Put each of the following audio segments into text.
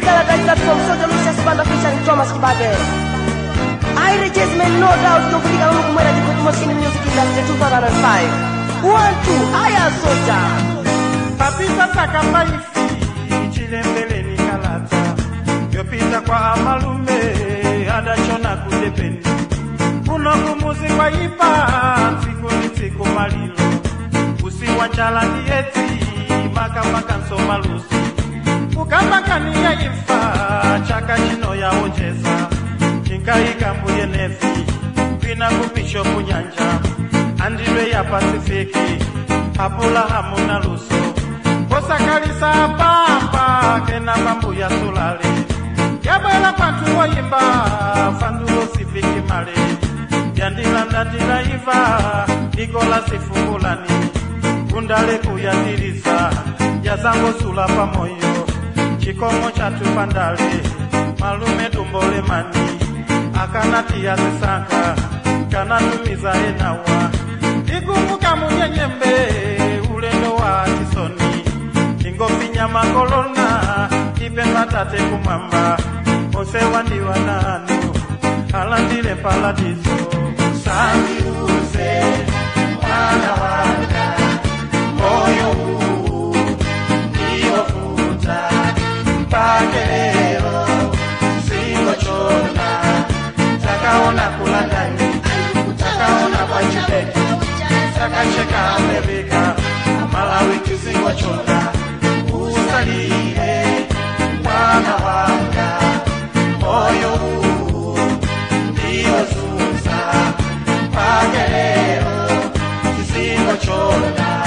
Musical from Soja Lucius Banda featuring Thomas Kibade. I register no doubt kufika huko kumwera jiko Mosini Music Industry 2005. One, two, aya Soja. papisa sakambaifi chilembeleni kalata yopita kwa amalume adachona kudepeni kuno kumuzi kwa ipa ntsiku ni tsiku malilo usiwachala ndieti makamaka nsomalusi kukamakaniya ifa chaka chino yaonjeza chinkaikambuye nefi kwina kupisho kunyanja andilwe ya pasifiki apulahamu na luso kosakalisa pamba kena pambu ya sulale yabwela kwantu woyimba fandulo sifiki male yandilandatila iva nikola sifungulani kundale kuyatiriza yazangosula pamoyo chikomo chatupandale malume dumbolemani akanatiya zisanka kanatumiza enawa ikumbuka munyenyembe ulendo wa tisoni ingofinya makolona ipemba tate kumwamba onse wandiwa nanu alandile paladiso sandiuze mwana wanga moyo huu ndiyofuta mpake leo singochona takaona kulandani takaona kwa chibeki takacheka Amerika Malawi kizingochona usalile mwana wanga moyo huu ndiyo zuza mpake leo kizingochona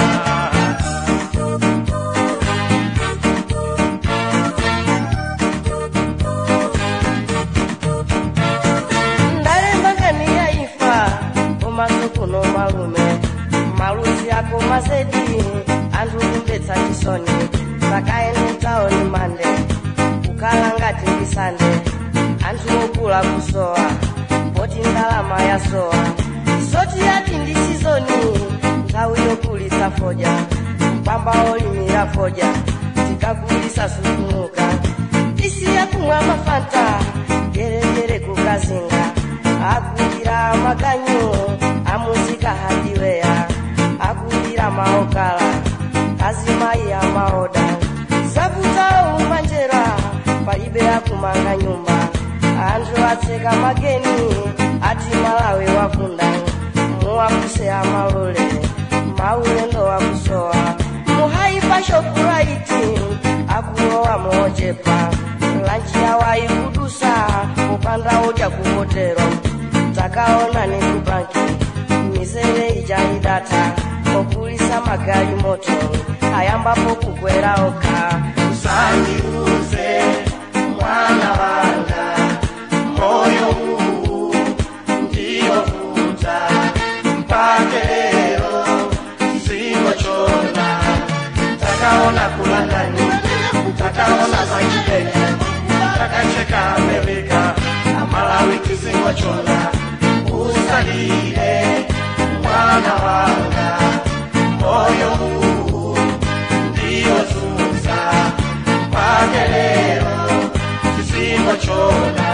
ndalemba ngani ya ifa umasukuno malume maluzi ako mazedi anthu kumbetsa chisoni sakaende taoni mande kukhala ngati ndisande anthu okula kusowa poti ndalama yasowa soti yati ndi sizoni nthawi yokulisa foja mpamba olimira foja tikakulisa sukumuka isiya kumwa mafanta geregere kukazinga akulira makanyu amuzika hadiweya akulira maokala azimayi amaoda zabuta umanjera palibe akumanga nyumba anthu atseka mageni ati malawi wafunda muwapuse amalole maulendo wakusowa muhaipa shopuraiti akulowa moochepa lanchi yawayi kudusa kupanda udya kuhotero takaona ni kubanki mizere ijaidata okulisa magali moto ayambapo kukwera oka usandiuze mwana wanga moyo huu ndiyofuta mpake leo singochona takaona kulandani takaona zakibeki takacheka amerika amalawi kisingochona usalile mwana wanga moyo huu ndiyozuza mpake leo kisingochona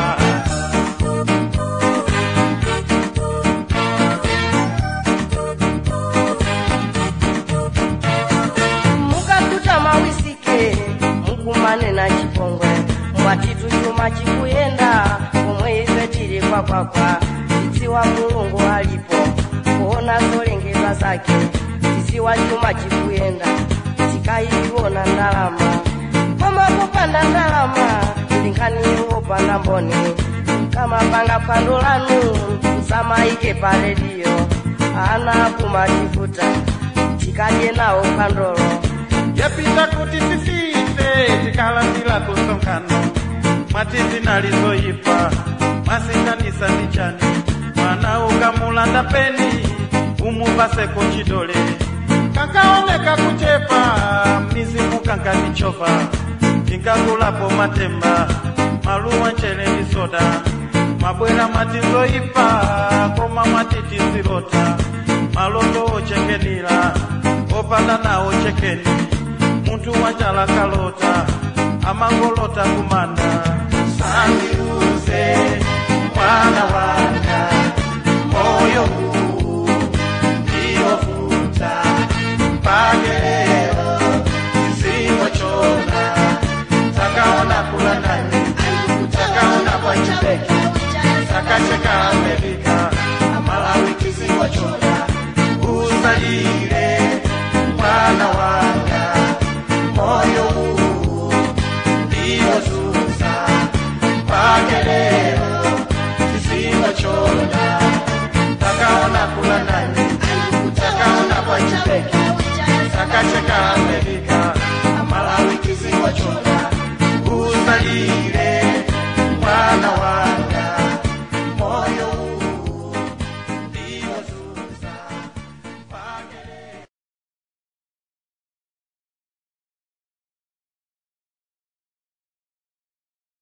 mukakuta mawisike mukumane na chipongwe mwatitu chuma chikuyenda komwe ife tili kwakwakwa tidziwa mulungu alipo kuona zolengedwa zake tidziwa chuma chikuyenda tikayiona ndalama koma kupanda ndalama ndinkhani wopanda mboni kamapanga phwando lanu msamaike pa rediyo ana kumatifuta tikadye nawo phwandolo yapita kuti tifife tikalandila kusonkhano mwati zinalizoyipa mwasinganisa ndi chani mwana ukamulanda peni umupaseko chidole kankaoneka kuchepa mizimu kankanichova tinkakulapo matemba maluwa nchere ndi soda mabwera mwati zoyipa koma mwati tizilota maloto ochengenira opanda nawo chekeni munthu wachala kalota amangolota kumana sandiuze mwana wanga moyo huu ndiovuta pageleo zimochona takaona kula nani takaona kwa chibeki takacheka Amerika Malawi kisiwachona usalile mwana wanga moyo huu ndiozuza pageleo kisiwachona takaona kula nani takaona kwa chibeki takacheka Amerika